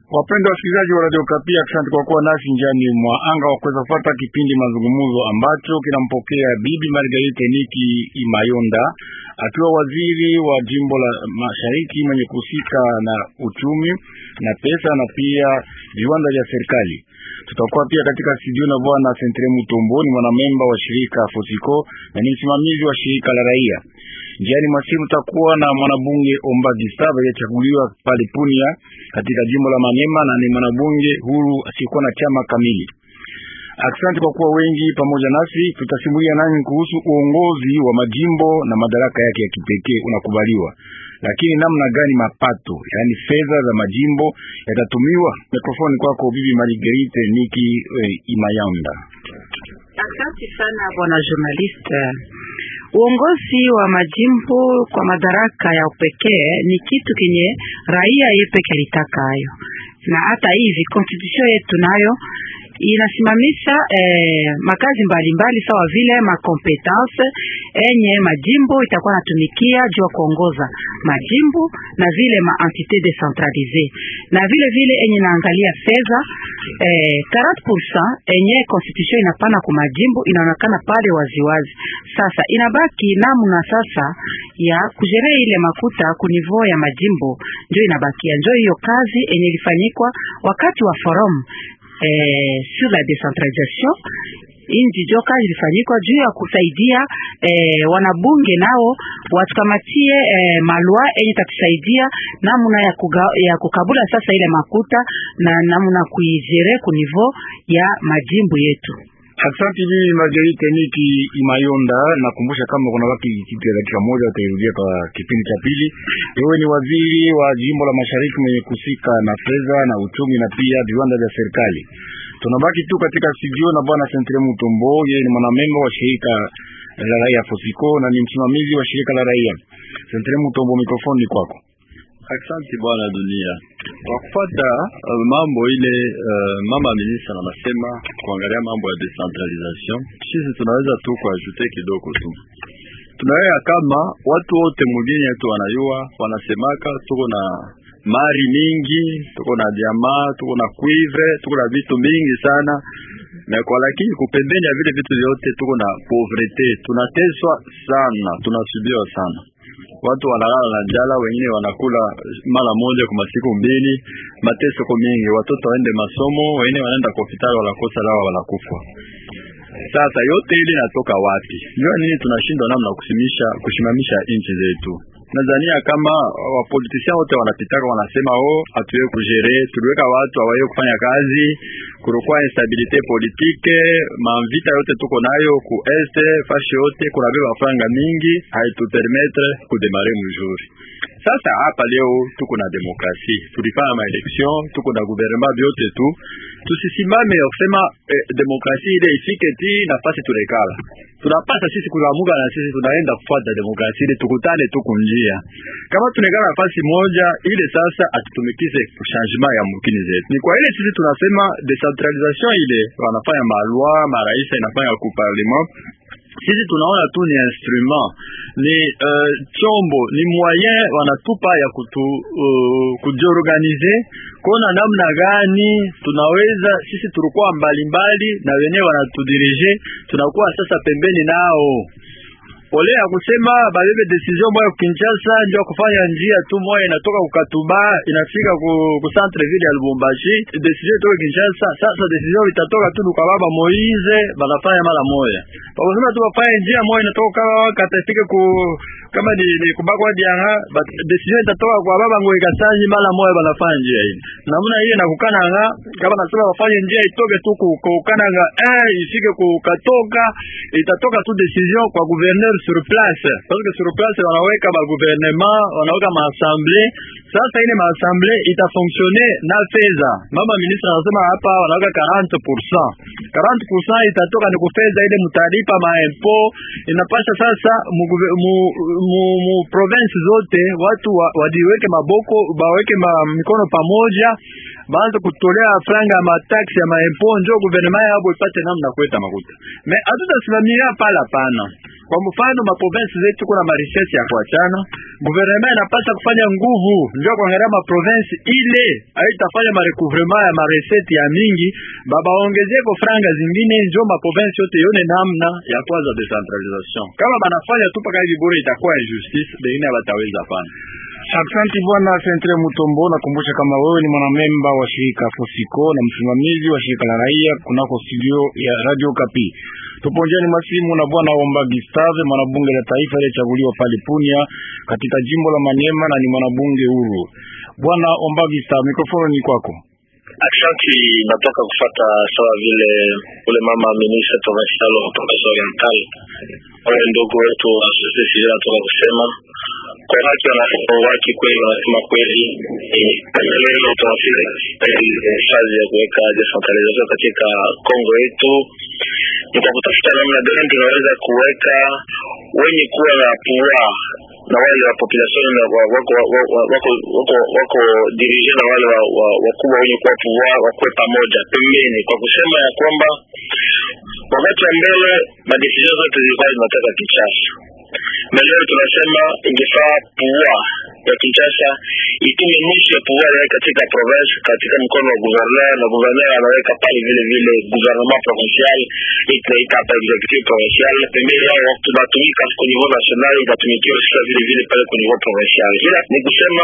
Wapendwa wasikilizaji wa Radio Kapi, asante kwa kuwa nasi njiani mwa anga wa kuweza kufuata kipindi mazungumzo ambacho kinampokea Bibi Margarite Niki Imayonda akiwa waziri wa jimbo la Mashariki mwenye kuhusika na uchumi na pesa na pia viwanda vya serikali. Tutakuwa pia katika studio na bwana Sentre Mutombo, ni mwanamemba wa shirika Fosiko na ni msimamizi wa shirika la raia. Njiani mwa simu tutakuwa na mwanabunge Omba Gisaba aliyechaguliwa pale Punia katika jimbo la Manyema na ni mwanabunge huru asiyekuwa na chama kamili. Asante kwa kuwa wengi pamoja nasi. Tutasimulia nani kuhusu uongozi wa majimbo na madaraka yake ya kipekee unakubaliwa, lakini namna gani mapato, yaani fedha za majimbo yatatumiwa? Mikrofoni kwako Bibi Marguerite Niki eh, Imayanda. Asante sana bwana journaliste. Uongozi wa majimbo kwa madaraka ya upekee ni kitu kenye raia yepeke alitaka hayo, na hata hivi constitution yetu nayo inasimamisha eh, makazi mbalimbali sawa vile makompetence enye majimbo itakuwa natumikia juu ya kuongoza majimbo na vile ma entité decentralisée na vile vile enye naangalia fedha eh, 40% enye constitution inapana ku majimbo inaonekana pale waziwazi. Sasa inabaki namna sasa ya kujerea ile makuta ku niveau ya majimbo, ndio inabakia, ndio hiyo kazi enye ilifanyikwa wakati wa forum eh, sur la décentralisation inji jo kazi ilifanyikwa juu ya kusaidia eh, wanabunge nao watukamatie eh, malwa enye tatusaidia namna ya, kuga, ya kukabula sasa ile makuta na namna kuijere ku niveau ya majimbo yetu. Asante Bibi Marguerite Niki Imayonda. Nakumbusha kama kuna waki kitu ya dakika moja utairudia kwa kipindi cha pili. Wewe ni waziri wa jimbo la Mashariki mwenye kusika na fedha na uchumi na pia viwanda vya serikali. Tunabaki tu katika studio na bwana Sentre Mutombo, yeye ni mwanamemba wa shirika la raia Fosiko na ni msimamizi wa shirika la raia. Sentre Mutombo, mikrofoni kwako. Asante bwana dunia kwa kufuata uh, mambo ile uh, mama ministra anasema kuangalia mambo ya decentralization. Sisi tunaweza tu kuajute kidogo tu, tunaweza kama watu wote mugini yetu wanayua wanasemaka tuko na mari mingi, tuko na diama, tuko na cuivre, tuko na vitu mingi sana na kwa lakini kupembeni ya vile vitu vyote tuko na pauvrete, tunateswa sana, tunasubiwa sana watu wanalala na njala, wengine wanakula mara moja kwa masiku mbili. Mateso ko mingi, watoto waende masomo, wengine wanaenda kwa hospitali, wanakosa dawa, wanakufa. Sasa yote ile inatoka wapi? Ndio nini tunashindwa namna kusimisha kusimamisha nchi zetu? Nadhania kama wapolitisia wote wanapitaka wanasema oh, hatuwe kujere, tuliweka watu hawaye kufanya kazi, kulikuwa instabilite politike, mamvita yote tuko nayo ku este fashi yote, kuna beba franga mingi haitupermetre kudemare mzuri. Sasa hapa leo tuko na demokrasi, tulifanya maelection, tuko na gouvernement vyote tu, tusisimame kusema eh, demokrasi ile ifike ti nafasi turekala tunapasa sisi kuamuka na sisi tunaenda kufuata demokrasia ile, tukutane tuku njia kama tunekana nafasi moja ile, sasa atutumikize changement ya mukini zetu. Ni kwa ile sisi tunasema decentralisation ile, wanafanya malwa maraisa inafanya ku parlement sisi tunaona tu ni instrument ni uh, chombo ni moyen wanatupa ya kutu uh, kujiorganize kuona namna gani tunaweza sisi, tulikuwa mbalimbali na wenyewe wanatudirije, tunakuwa sasa pembeni nao ole ya kusema babebe decision moya Kinshasa ndio kufanya njia tu moya inatoka kukatuba inafika ku, ku centre ville ya Lubumbashi, decision itoka Kinshasa. Sasa decision itatoka tu kwa baba Moize, banafanya mara moya bakosema tu bafanye njia moya inatoka katafike ku kama ni, ni kubakwa dianga decision itatoka kwa baba Ngoi Kasanyi mara moya banafanya njia hii namna hiyo na kukananga kama nasema bafanye njia itoke tu kukananga eh ifike kukatoka itatoka tu decision kwa gouverneur sur place parce que sur place wanaweka ba gouvernement wanaweka ma assemblée. Sasa ile ma assemblée itafonctionne na fedha. Mama ministre anasema hapa wanaweka 40%, 40% itatoka ni kufedha ile mtalipa ma impôt. Inapasha sasa mu, mu, mu, mu province zote watu wa, wadiweke maboko baweke ma mikono pamoja baanze kutolea franga ya mataksi ya maimpo, njo gouvernement yabo ipate namna kuleta makuta. Me hatutasimamia pala pana Kwa mfano maprovinsi zetu kuna marecherche ya kuachana, guvernema inapasha kufanya nguvu ndio kuangalia maprovinsi ile haitafanya marecouvrement ya maresete ya mingi, babaongezeko franga zingine, ndio maprovinsi yote yone namna ya kwanza decentralisation. Kama banafanya tu paka hivi bure, itakuwa injustice, bengine bataweza pana Asante bwana Sentre Mutombo, nakumbusha kama wewe ni mwanamemba wa shirika Fosiko na msimamizi wa shirika la raia kunako studio ya Radio Kapi. Tupo njiani masimu na bwana Omba Gustave, mwanabunge la taifa aliyechaguliwa pale Punia katika jimbo la Maniema na ni mwanabunge huru. Bwana Omba Gustave, mikrofoni ni kwako. Aksanti, natoka kufata sawa vile ule mama ministre provincial wa province oriental wale ndugu wetu wa societe civile natoka kusema kwa haki waki kweli, wanasema kweli leo tunafika fazi ya kuweka decentralization katika Kongo yetu, ni kwa kutafuta namna gani tunaweza kuweka wenye kuwa na pouvoir na wale wa population na wako wako wako wako dirige na wale wakubwa wenye kuwa pouvoir wakuwe pamoja pembeni, kwa kusema ya kwamba wakati wa mbele madecision zote zilikuwa zinatoka Kinshasa na leo tunasema ingefaa pouvoir ya Kinshasa itume nusu ya pouvoir yake katika province, katika mkono wa gouverneur, na gouverneur anaweka pale vile vile gouvernement provincial, itaita hapa executive provincial, pembeni yao tunatumika kwa niveau national, itatumikiwa sasa vile vile pale kwa niveau provincial. Ila ni kusema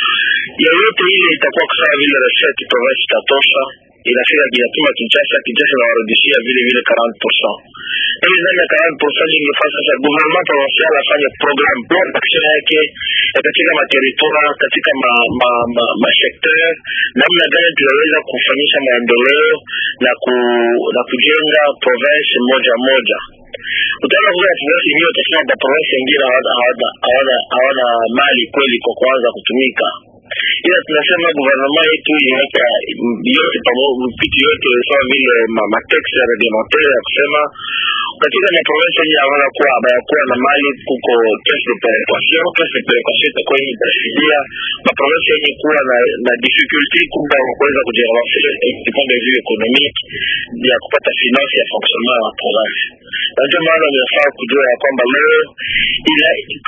yoyote ile itakuwa sawa vile recette province itatosha inafika kinatuma Kinshasa, Kinshasa inawarudishia vile vile 40%. Hivi ndani ya 40% ingefaa sasa gouvernement provincial afanye program plan action yake katika materitoire, katika ma ma ma, ma secteur, namna gani tunaweza kufanyisha maendeleo na ku na kujenga province moja moja utaona kuna province ingine utasema ba province ingine hawana hawana hawana mali kweli kwa kuanza kutumika ila tunasema gouvernement yetu iweka yote pamoja vitu yote sawa vile matexe ya reglementaire ya kusema katika maprovince yenye hawana kuwa habayakuwa na mali kuko caisse de perequation. Caisse de perequation itakuwa yenye itasaidia maprovince yenye kuwa na, na difficulty kubwa kwa kuweza kujirelancer du point de vue économique ya kupata finance ya fonctionnement ya province na ndio maana inafaa kujua ya kwamba leo ila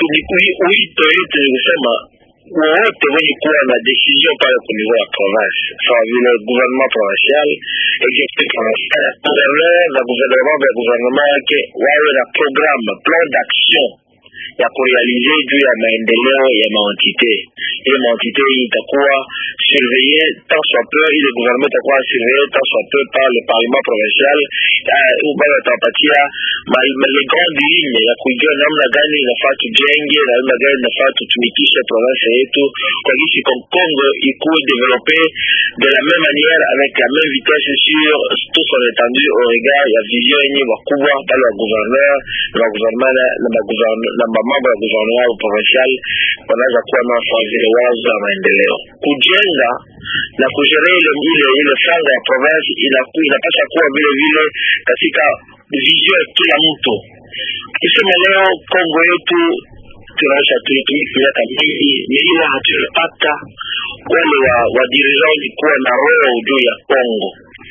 wito yetu ni kusema wowote wenye kuwa na decision pale ku niveau ya province sawa vile gouvernement provincial executive provincial gouverneur na gouvernement vya gouvernement yake wawe na programme plan d'action ya kurealize juu ya maendeleo ya maentité ile maentité hii itakuwa surveille tant soit peu ile gouvernement itakuwa surveille tant soit peu par le parlement provincial bado watawapatia les grandes lignes ya kujua namna gani inafaa tujenge na namna gani inafaa tutumikishe province yetu kwa gisi Congo ikuwe développé de la même manière avec la même vitesse sur tout son étendue au regard ya vision yenye wakubwa pale wa gouverneur na magouvernement na mambo ya gouvernement au provincial wanaweza kuwa nao sawa vile wazo ya maendeleo kujenga na kujere ile ile ile franga ya province inapasha kuwa vile vile katika vision ya kila mtu. Kisema leo Kongo yetu tunaisha tulitumika miaka mingi, milima hatujapata wale wa wa dirigeant kuwa na roho juu ya Kongo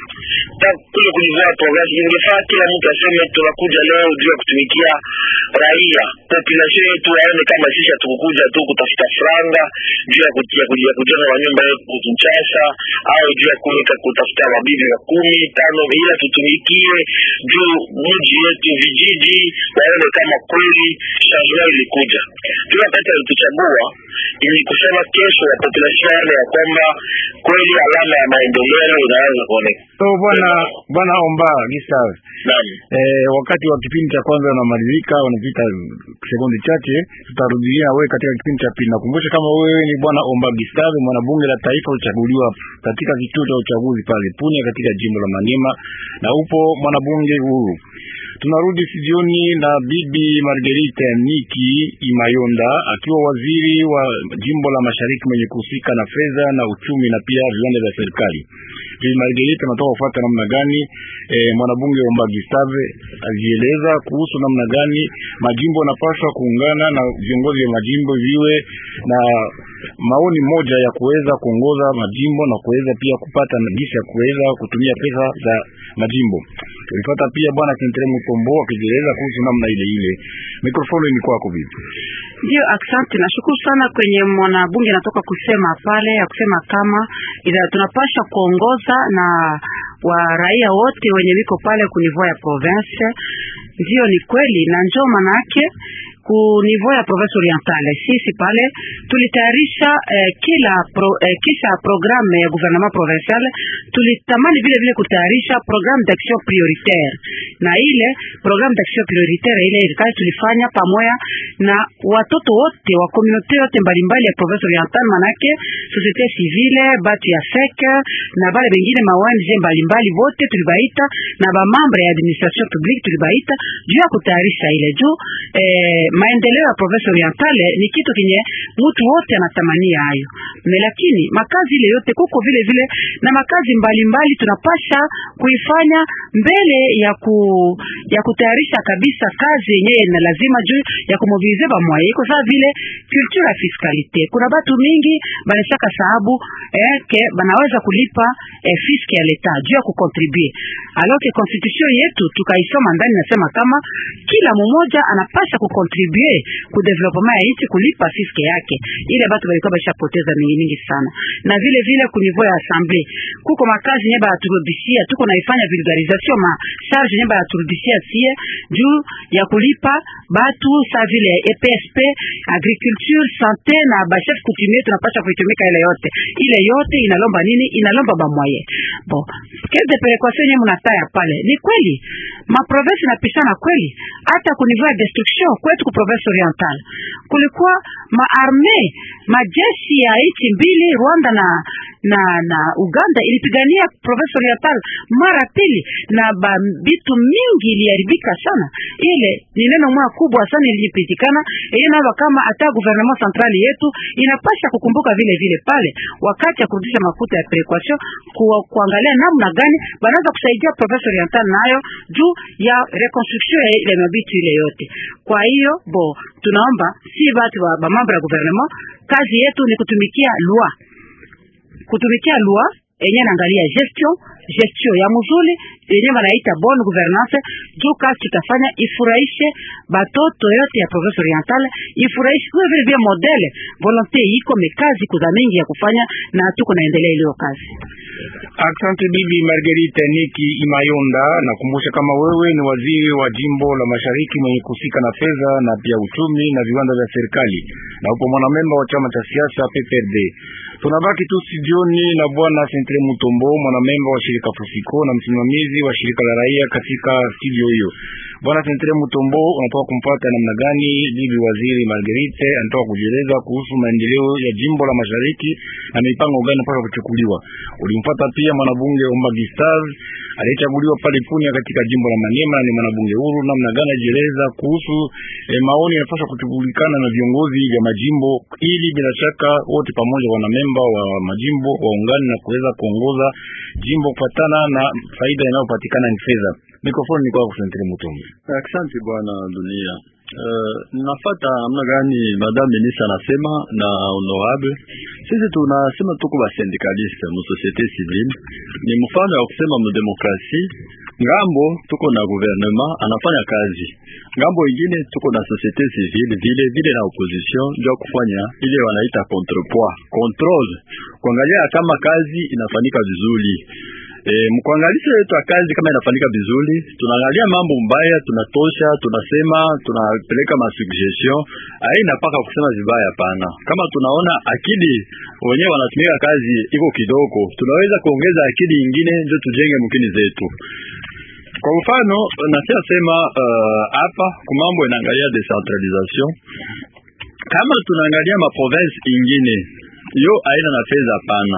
kule kulivua province ingefaa kila mtu aseme tunakuja leo juu ya kutumikia raia population yetu waone kama sisi hatukukuja tu kutafuta franga juu ya kujenga kujenga manyumba yetu Kinshasa au juu ya kuweka kutafuta mabibi wa kumi tano, ila tutumikie juu mji yetu vijiji waone kama kweli changement ilikuja. Kila wakati alituchagua ili kusema kesho ya population yale ya kwamba kweli alama ya maendeleo inaanza kuonekana. So bwana bwana Omba Gustave, Naam. eh, wakati wa kipindi cha kwanza unamalizika, unapita sekunde chache, tutarudia wewe katika kipindi cha pili. Nakumbusha kama wewe ni bwana Omba Gustave, mwanabunge la taifa uchaguliwa katika kituo cha uchaguzi pale Punia katika jimbo la Maniema, na upo mwanabunge huru. Tunarudi studioni na bibi Margarita Niki Imayonda akiwa waziri wa jimbo la mashariki mwenye kuhusika na fedha na uchumi na pia viwanda vya serikali. Bibi Margarita anatoka kufuata namna gani e, mwanabunge Omba Gustave alieleza kuhusu namna gani majimbo yanapaswa kuungana na viongozi vya majimbo viwe na maoni moja ya kuweza kuongoza majimbo na kuweza pia kupata gisi ya kuweza kutumia pesa za majimbo. Tulipata pia bwana Sentre Mutombo akijieleza kuhusu namna ile ile. Mikrofoni ni kwako bibi. Ndio, asante. Nashukuru sana kwenye mwanabunge natoka kusema pale ya kusema kama ila tunapasha kuongoza na wa raia wote wenye wiko pale ku niveau ya province. Ndio, ni kweli na njoo manake ku niveau ya province orientale sisi pale tulitayarisha eh, kila pro, eh, kisha programme ya gouvernement provincial tulitamani vile vile kutayarisha programme d'action prioritaire, na ile programme d'action prioritaire ile ilikazi tulifanya pamoja na watoto wote wa communauté yote mbalimbali ya province orientale, manake société civile, batu ya FEC na bale bengine ma ONG mbalimbali wote tulibaita na ba membre ya administration publique tulibaita juu ya kutayarisha ile juu eh, maendeleo ya province orientale ni kitu kinye mtu wote anatamania hayo, lakini makazi ile yote kuko vile vile na makazi mbalimbali mbali tunapasha kuifanya mbele ya ku, ya kutayarisha kabisa kazi yenyewe na lazima juu ya kumobilize ba moyo iko sawa vile culture ya fiscalité. Kuna batu mingi banashaka sababu eh, ke banaweza kulipa eh, fiske ya leta juu ya kukontribue, alors que constitution yetu tukaisoma ndani nasema kama kila mmoja anapasha kukontribue ku development ya nchi kulipa fiske yake. Ile batu balikuwa bashapoteza mingi mingi sana, na vile vile ku niveau ya assemblée kuko makazi nye baturudishia, tuko naifanya vulgarisation ma charge nye baturudishia sie juu ya kulipa batu sa vile EPSP, agriculture, santé na ba chef coutumier, tunapasha kuitumika ile yote. Ile yote inalomba nini? Inalomba ba moyen bon quelle de péréquation nye munataya pale. Ni kweli ma province napishana kweli, hata ku niveau ya destruction kwetu ku province orientale kulikuwa maarme majeshi ya nchi mbili Rwanda na na na Uganda ilipigania province oriental mara pili, na bitu mingi iliharibika sana. Ile ni neno moja kubwa sana ilipitikana ile nalo, kama hata gouvernement central yetu inapasha kukumbuka vile vile pale wakati ya kurudisha mafuta ya perequation ku, kuangalia namna gani banaweza kusaidia province oriental nayo juu ya reconstruction ya ile mabitu ile yote. Kwa hiyo bo tunaomba si batu ba, ba mambo ya gouvernement, kazi yetu ni kutumikia loi kutumikia loi yenye naangalia gestion gestion ya mzuri yenye wanaita bonne gouvernance. Juu kazi tutafanya ifurahishe batoto yote ya province orientale, ifurahishe kwa vile vile modele volonté iko mekazi kuza mingi ya kufanya na tuko naendelea ile kazi. Asante bibi Marguerite Niki Imayonda. Nakumbusha kama wewe ni waziri wa jimbo la mashariki mwenye kusika na fedha na pia uchumi na viwanda vya serikali na upo mwanamemba wa chama cha siasa PPRD. Tunabaki tu studioni na bwana Sentre Mutombo, mwanamemba wa shirika Fusiko na msimamizi wa shirika la raia katika studio hiyo. Bwana Sentre Mutombo, unatoka kumpata namna gani bibi waziri Marguerite anatoka kujieleza kuhusu maendeleo ya jimbo la mashariki na mipango gani mpaka kuchukuliwa? Ulimpata pia mwanabunge Omba Gustave aliyechaguliwa pale Punia katika jimbo la Maniema, ni mwanabunge huru. Namna gani ajieleza kuhusu eh, maoni yanapaswa kuchukulikana na viongozi vya majimbo, ili bila shaka wote pamoja wanamemba wa majimbo waungane na kuweza kuongoza jimbo kufatana na faida inayopatikana ni fedha. Mikrofoni ni kwa Sentre Mutombo. Asante bwana dunia. Uh, nafata namna gani madame ministre anasema na honorable, sisi tunasema tuko ba syndicaliste mu societe civile, ni mfano ya kusema mu demokrasi. Ngambo tuko na gouvernement anafanya kazi, ngambo ingine tuko na societe civile vile vile na opposition, ndio kufanya ile wanaita contrepoids controle, kuangalia kama kazi inafanyika vizuri. E, mkuangalisha yetu ya kazi kama inafanyika vizuri, tunaangalia mambo mbaya, tunatosha, tunasema, tunapeleka masuggestion, haina paka kusema vibaya. Hapana, kama tunaona akili wenyewe wanatumika kazi iko kidogo, tunaweza kuongeza akili ingine ndio tujenge mkini zetu. Kwa mfano nasia sema hapa uh, kumambo inaangalia decentralisation, kama tunaangalia maprovince ingine yo aina na fedha hapana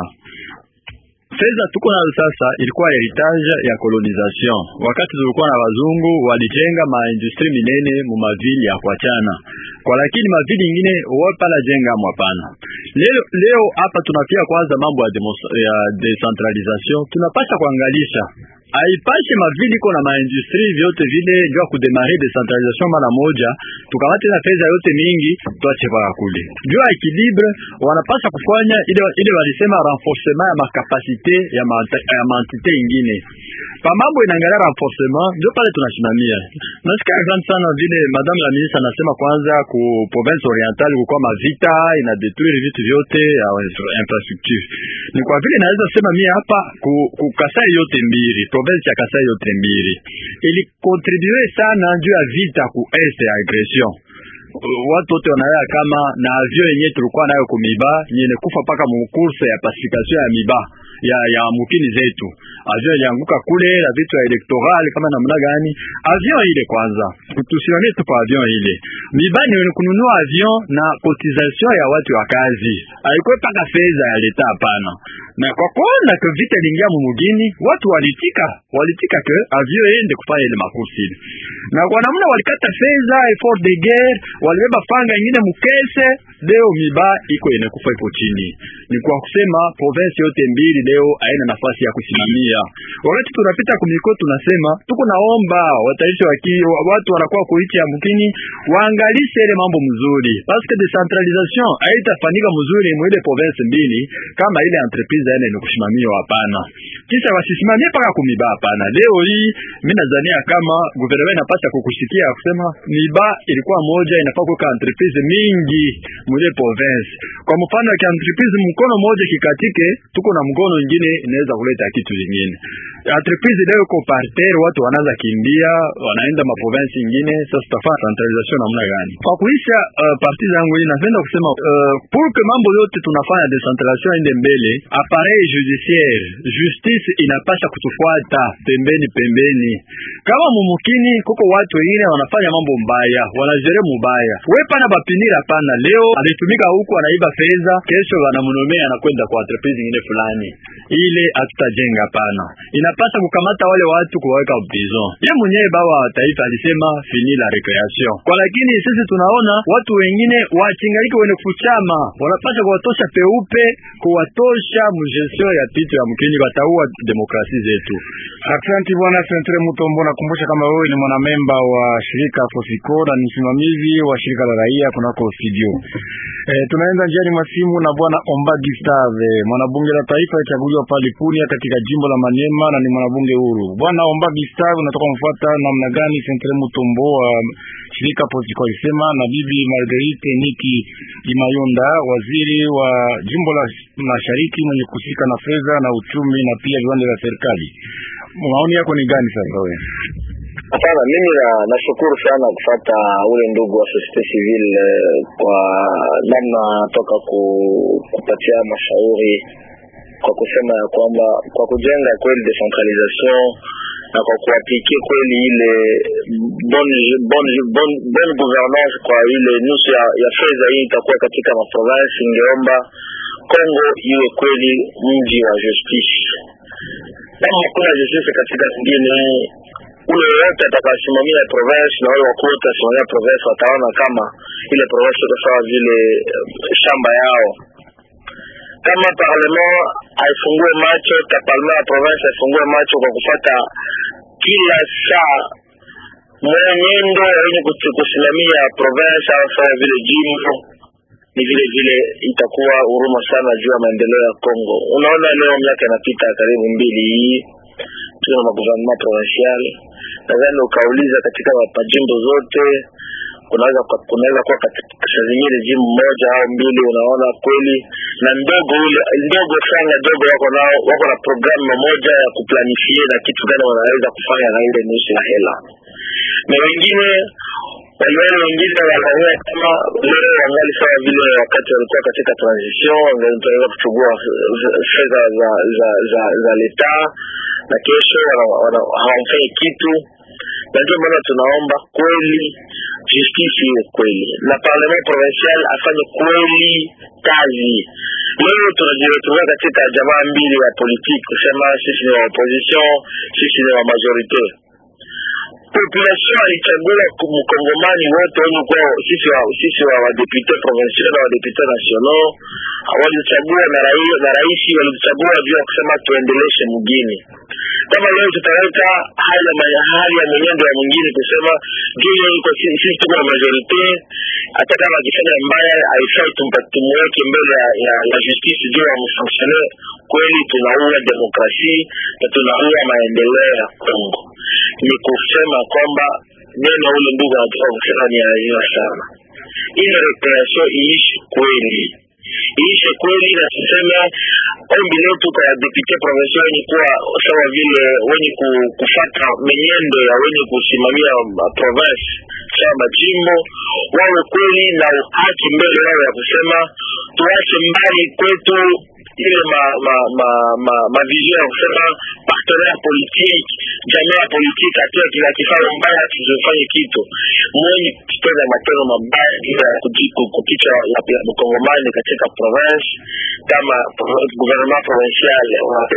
fedha tuko nayo sasa ilikuwa heritage ya colonisation. Wakati tulikuwa na wazungu walijenga maindustri minene mu mavili ya kuachana kwa, lakini mavili ingine wapala jenga mwapana. Leo leo hapa tunapia kwanza mambo ya, ya decentralisation, tunapasha kuangalisha aipashe mavili iko na maindustri vyote vile jua kudemare decentralisation mara moja, tukamate na fedha yote mingi tuache kwa kule jua equilibre. Wanapasha kufanya ile ile walisema renforcement ya makapasite ya ma, ya mantite ingine, pa mambo inaangalia renforcement, ndio pale tunasimamia. Nasikia asante sana vile madame la ministre anasema, kwanza ku province orientale kulikuwa mavita ina detruire vitu vyote ya infrastructure. Ni kwa vile naweza sema mimi hapa ku, ku Kasai yote mbili, province ya Kasai yote mbili ili contribue sana juu ya vita ku est ya agression watu wote wanaelewa kama na avion yenyewe tulikuwa nayo kumiba nyene kufa paka mu course ya pacification ya miba ya ya mukini zetu. Avion ilianguka kule na vitu ya electoral kama namna gani? Avion ile kwanza tusimamie tu pa avion ile miba ni kununua avion na cotisation ya watu wa kazi, haikuwa paka fedha ya leta, hapana. Na kwa kuona ke vita lingia mu mugini, watu walitika walitika ke avion iende kufanya ile makursi ile, na kwa namna walikata fedha effort de guerre walibeba fanga ingine mukese. Leo miba iko ine kufa iko chini. Ni kwa kusema province yote mbili leo haina nafasi ya kusimamia. Wakati tunapita kumiko, tunasema tuko naomba wataishi waki watu wanakuwa kuichi ya mkini waangalishe ile mambo mzuri, parce que decentralisation haitafanyika mzuri mwile province mbili kama ile entreprise ene ni kusimamia, hapana. Kisha wasisimamie paka kumiba, hapana. Leo hii mimi nadhania kama gouvernement inapaswa kukusikia kusema miba ilikuwa moja inafaa kuweka entreprise mingi mwile province. Kwa mfano ya entreprise mkono moja kikatike, tuko na mkono mwingine inaweza kuleta kitu kingine. Entreprise leo iko parterre, watu wanaanza kimbia, wanaenda ma province nyingine. Sasa tutafanya centralisation namna gani? Kwa kuisha uh, parti zangu hii napenda kusema uh, pour que mambo yote tunafanya decentralisation ende mbele, appareil judiciaire justice inapasha kutufuata pembeni pembeni. Kama mumukini kuko watu wengine wanafanya mambo mbaya, wanajere mubaya, we pana bapinira pana. Leo alitumika huku anaiba fedha, kesho wanamunomea anakwenda kwa entreprise nyingine fulani, ile hatutajenga pana. Inapasha kukamata wale watu kuwaweka prison. Ye mwenyewe baba wa taifa alisema fini la recreation kwa, lakini sisi tunaona watu wengine wachingaliki wene kuchama, wanapasha kuwatosha peupe, kuwatosha mugestion ya pitu ya mkini, wataua demokrasi zetu. Asante bwana Sentre Mutombo, nakumbusha kama wewe ni mwanamemba wa shirika Fosiko na ni msimamizi wa shirika la raia kunako studio. E, tunaenda njiani mwa simu na bwana Omba Gustave, mwanabunge la taifa alichaguliwa pale Punia katika jimbo la Maniema na ni mwanabunge huru. Bwana Omba Gustave, unatoka mfuata namna gani Sentre Mutombo wa shirika Fosiko alisema na bibi Marguerite Niki Imayonda, waziri wa jimbo la Mashariki mwenye kusika na fedha na uchumi na pia viwanda vya serikali. Maoni yako ni gani sasa wewe? Hapana, mimi na nashukuru sana kufata ule ndugu wa societe civile kwa namna toka ku, kupatia mashauri kwa kusema ya kwamba kwa kujenga kweli decentralisation na kwa kuaplikie kweli ile bonne bon, bon, bon gouvernance kwa ile nusu ya, ya fedha hii itakuwa katika maprovince, ingeomba Kongo iwe kweli mji wa justice. Kama hakuna justice katika zingine ule yote atakasimamia province na wale wakuu wote wasimamia province wataona kama ile province iko sawa vile shamba yao. Kama parlement haifungue macho, ta parlement ya province haifungue macho kwa kufata kila saa mwenendo wenye kusimamia province au sawa vile jimbo, ni vile vile itakuwa huruma sana juu ya maendeleo ya Kongo. Unaona, leo miaka inapita karibu mbili hii tuna magouvernement provincial, nadhani ukauliza katika majimbo zote kunaweza kunaweza kuwa katika zingine jimbo moja au mbili, unaona kweli na ndogo ule ndogo sana ndogo wako nao wako na programu moja ya kuplanifie na kitu gani wanaweza kufanya na ile nusu ya hela, na wengine waliona wengine wanaona kama leo wangali sawa vile wakati walikuwa katika transition, wanaweza kuchukua fedha za za za, za leta na kesho hawamfanyi kitu, na ndio maana tunaomba kweli justice iwe kweli na parlement provincial afanye kweli kazi. Leo tunajiretrouva katika jamaa mbili ya politiki, kusema sisi ni wa opposition, sisi ni wa majorite. Population alichagua mkongomani wote wenye kuwa sisi wa sisi wa wadepute provincial na wadepute national walichagua na rais na rais walichagua juu ya kusema tuendeleshe mgini kama leo tutaleta hali ya hali ya mwenendo ya mwingine kusema juu iko sisi tuko na majorite, hata kama akifanya mbaya haifai tumuweke mbele ya, ya, ya justice juu ya msanktione. Kweli tunaua demokrasia na tunaua maendeleo ya Kongo. Ni kusema kwamba neno ule ndugu anatoka kusema ni aia sana, ile reparation iishi kweli iishe kweli, na tuseme ombi letu kwa depute provincial wenye kuwa sawa vile wenye kufata menyendo ya wenye kusimamia province sawa majimbo, wawe kweli na haki mbele yao ya kusema tuache mbali kwetu ile ma ma ma ma, ma vision ya kusema partenaire politique jamii ya politique atia kila kifanya mbaya kisifanye kitu mwenye kitenda matendo mabaya bila kupicha ya mkongomani katika province kama gouvernement provincial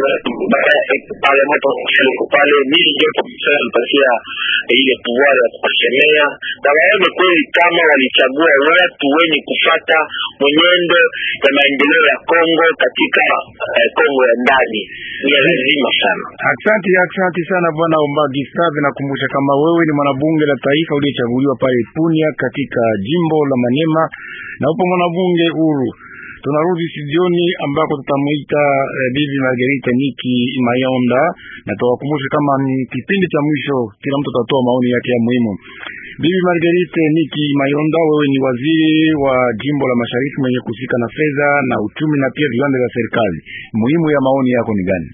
parlement provincial pale mimi ndio provincial mpatia ile pouvoir ya kusemea na waone kweli kama walichagua watu wenye kufata mwenendo ya maendeleo ya Kongo katika Kongo ya ndani ni lazima sana. Asante, asante sana bwana Omba Gustave. Nakumbusha kama wewe ni mwanabunge la taifa uliyechaguliwa pale Punia katika jimbo la Manema na upo mwanabunge huru. Tunarudi studioni ambako tutamuita eh, bibi Margarita Niki Mayonda, na tuwakumbushe kama ni kipindi cha mwisho, kila mtu atatoa maoni yake ya muhimu. Bibi Margarita Niki Mayonda, wewe ni waziri wa jimbo la Mashariki mwenye kuhusika na fedha na uchumi na pia viwanda vya serikali. Muhimu ya maoni yako ni gani?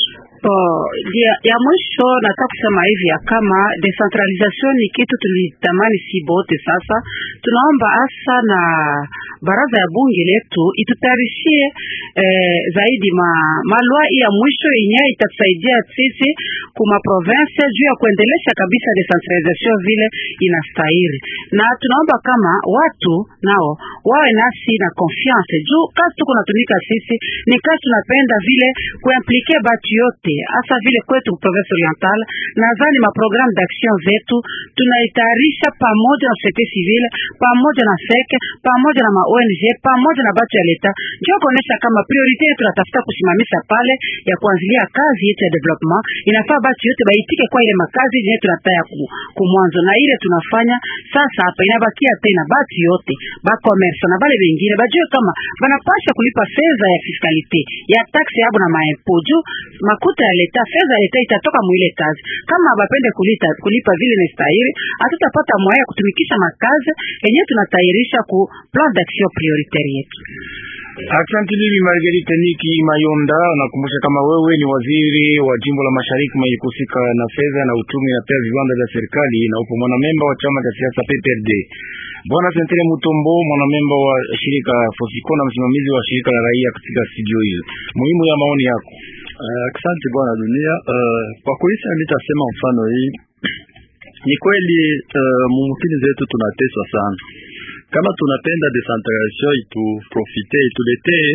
Oh, ya, ya mwisho nataka kusema hivi ya kama decentralization ni kitu tulitamani si bote. Sasa tunaomba hasa na baraza ya bunge letu itutayarishie eh, zaidi ma malwa ya mwisho yenyewe itatusaidia sisi kuma province juu ya kuendelesha kabisa decentralization vile inastahili, na tunaomba kama watu nao wawe nasi na confiance juu kazi tuko natumika sisi ni kazi tunapenda vile kuimplike batu yote hasa vile kwetu province oriental. Nadhani maprogramu d'action zetu tunaitayarisha pamoja na societe civile pamoja na seke pamoja na ma ONG pamoja na batu ya leta, ndio kuonesha kama priorite yetu tunatafuta kusimamisha pale ya kuanzilia kazi yetu ya development. Inafaa batu yote baitike kwa ile makazi yenyewe tunataya kumwanzo, na ile tunafanya sasa hapa. Inabakia tena batu yote ba commerce na bale bengine bajue kama banapasha kulipa fedha ya fiskalite ya taksi yabo na maimpo juu makuta ya leta, fedha ya leta itatoka mwile kazi. Kama bapende kulita, kulipa vile ni stahili, hatutapata moyo ya kutumikisha makazi yenyewe tunatayarisha ku plan d'action prioritaire yetu. Asante bibi Margarita Niki Mayonda, nakumbusha kama wewe ni waziri wa jimbo la Mashariki mwenye kuhusika na fedha na uchumi na pia viwanda vya serikali na upo mwanamemba wa chama cha siasa PPRD. Bwana Sentere Mutombo, mwanamemba wa shirika Fosiko na msimamizi wa shirika la raia katika studio hili, muhimu ya maoni yako. Asante uh, bwana dunia. Uh, kwa kuisa nitasema mfano hii ni kweli, uh, mumkini zetu tunateswa sana kama tunapenda decentralization ituprofite ituletee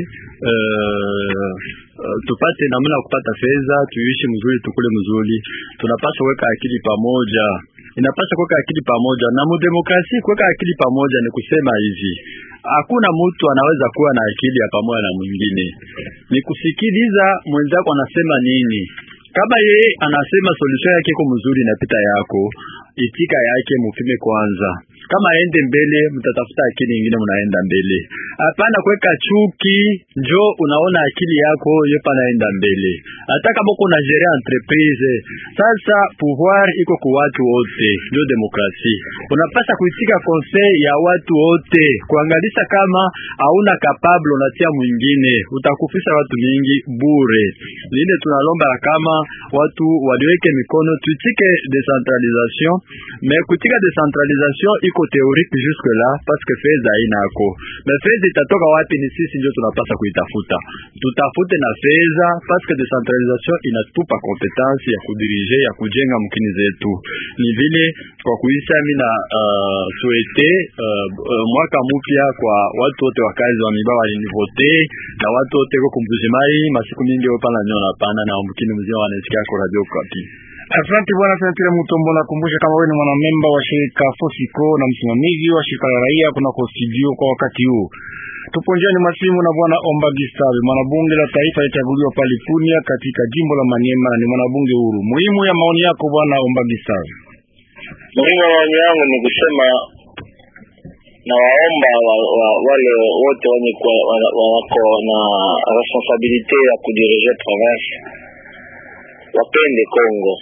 uh, uh, tupate namna ya kupata fedha, tuishi mzuri, tukule mzuri, tunapaswa kuweka akili pamoja. Inapaswa kuweka akili pamoja, na mudemokrasia kuweka akili pamoja ni kusema hivi, hakuna mtu anaweza kuwa na akili ya pamoja na mwingine, ni kusikiliza mwenzako anasema nini. Kama yeye anasema solution yake iko mzuri, inapita yako, itika yake mupime kwanza kama aende mbele, mtatafuta akili nyingine, mnaenda mbele. Hapana kuweka chuki, njo unaona akili yako yepa naenda mbele. Hata kama uko na gérer entreprise, sasa pouvoir iko kwa watu wote, ndio demokrasi. Unapasa kuitika conseil ya watu wote, kuangalisha kama hauna capable, unatia mwingine, utakufisha watu mingi bure. Lile tunalomba kama watu waliweke mikono, tuitike decentralisation, mais kutika decentralisation iko théorique jusque là parce que fedha inako mais fedha itatoka wapi? Ni sisi ndio tunapasa kuitafuta, tutafute na fedha parce que decentralisation inatupa competence ya kudirige ya kujenga mkini zetu. Ni vile kwa kuisa mimi na uh, souhaite uh, uh, mwaka mpya kwa watu wote wakazi wa miba walinivote na watu wote kwa kumbujimai masiku mingi opana nyona pana na mkini mzima wanasikia kwa radio kapi Asante bwana Senatile Mutombo, nakumbusha kama wewe ni mwanamemba wa shirika Fosiko na msimamizi wa shirika la raia kunako studio kwa wakati huu. Tupo njiani masimu na bwana Omba Gistabe, mwanabunge la taifa alichaguliwa pale Punia katika jimbo la Maniema na ni mwanabunge huru. Muhimu ya maoni yako bwana Omba Gistabe? Muhimu wa maoni yangu ni kusema na waomba wa, wa, wale wote wenye kuwa- wa- wa- wako na responsabilite ya kudirige province wapende Kongo,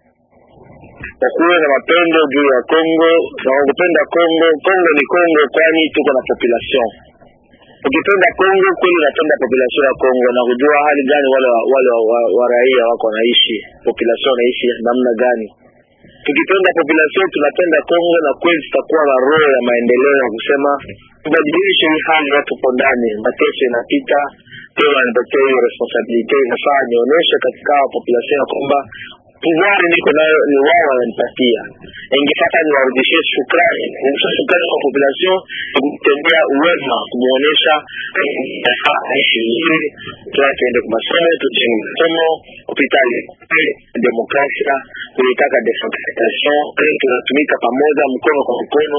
wakuwe na mapendo juu ya Kongo na wakupenda Kongo. Kongo ni Kongo, kwani tuko na population. Ukipenda Kongo kweli, unapenda population ya Kongo na kujua hali gani wale wa, wale wa, wa, wa raia wako wanaishi, population wanaishi namna gani tukipenda population tunapenda Kongo na kweli tutakuwa na roho ya maendeleo ya kusema tubadilishe hii hali watu po ndani, mateso inapita tena, nipatie hiyo responsibility, inafaa nionyeshe katika hawa population ya kwamba pouvoir niko nayo ni wao wananipatia, ingepata niwarudishie shukrani, kurudisha shukrani kwa population, kutendea uwema, kumuonyesha inafaa aishi vizuri, tuna tuende kwa masomo, tujenge masomo, hospitali, demokrasia, kulitaka decentralisation, tunatumika pamoja mkono kwa mkono,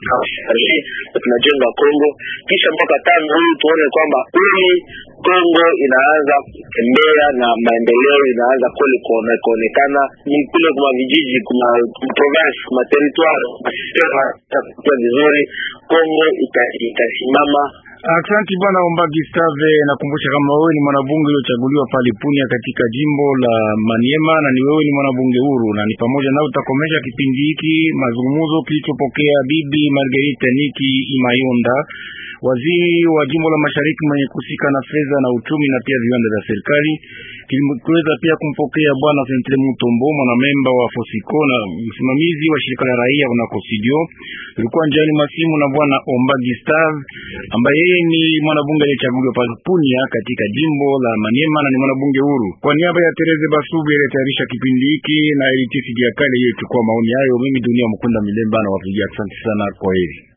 na tunajenga Kongo. Kisha mwaka tano huu tuone kwamba kweli Kongo inaanza kutembea na maendeleo inaanza kweli kuone- kuonekana ni kule kuma vijiji kuma province kuma territoire masistema itakuwa vizuri, Kongo ita- itasimama Asante bwana Omba Gustave, nakumbusha kama wewe ni mwanabunge uliochaguliwa pale Punia katika jimbo la Maniema na ni wewe ni mwanabunge huru, na ni pamoja nao utakomesha kipindi hiki mazungumzo kilichopokea bibi Margarita Niki Imayonda, waziri wa jimbo la Mashariki mwenye kusika na fedha na uchumi na pia viwanda vya serikali. Kiliweza pia kumpokea bwana Sentre Mutombo, mwanamemba wa Fosiko na msimamizi wa shirika la raia kunako Sidio. Tulikuwa njiani masimu na bwana Omba Gustave ambaye yeye ni mwanabunge aliyechaguliwa pale Punia katika jimbo la Maniema na ni mwanabunge huru. Kwa niaba ya Tereze Basubi aliyetayarisha kipindi hiki na Elitisi Diakale, yeye chukua maoni hayo. Mimi Dunia Mkunda Milemba na wapigia asante sana, kwa heri.